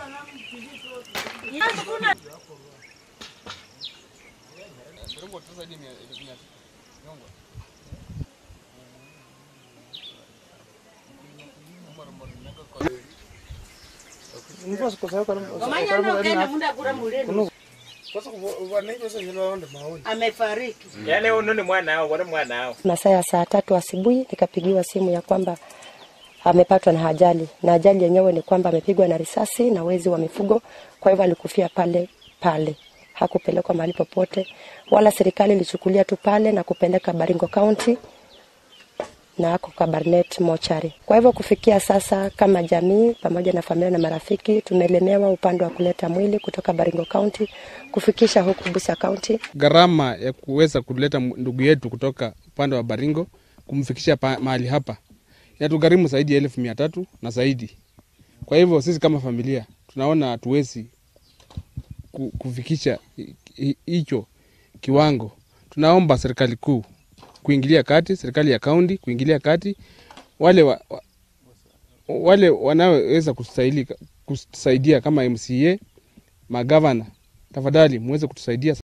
amefariki. Yaani uno ni mwanao, wale mwanao. Masaa ya saa tatu asubuhi nikapigiwa simu ya kwamba amepatwa na ajali, na ajali yenyewe ni kwamba amepigwa na risasi na wezi wa mifugo, kwa hivyo alikufia pale pale, hakupelekwa mahali popote, wala serikali ilichukulia tu pale na kupeleka Baringo County na ako Kabarnet mochari. Kwa hivyo kufikia sasa, kama jamii pamoja na familia na marafiki, tumelemewa upande wa kuleta mwili kutoka Baringo County kufikisha huku Busia County. gharama ya kuweza kuleta m- ndugu yetu kutoka upande wa Baringo kumfikisha pa, mahali hapa inatugharimu zaidi ya elfu mia tatu na zaidi. Kwa hivyo sisi kama familia tunaona hatuwezi ku- kufikisha hi- hi- hicho kiwango. Tunaomba serikali kuu kuingilia kati, serikali ya kaunti kuingilia kati, wale wa, wa, wale wanaoweza kustahili kusaidia kama MCA, magavana, tafadhali muweze kutusaidia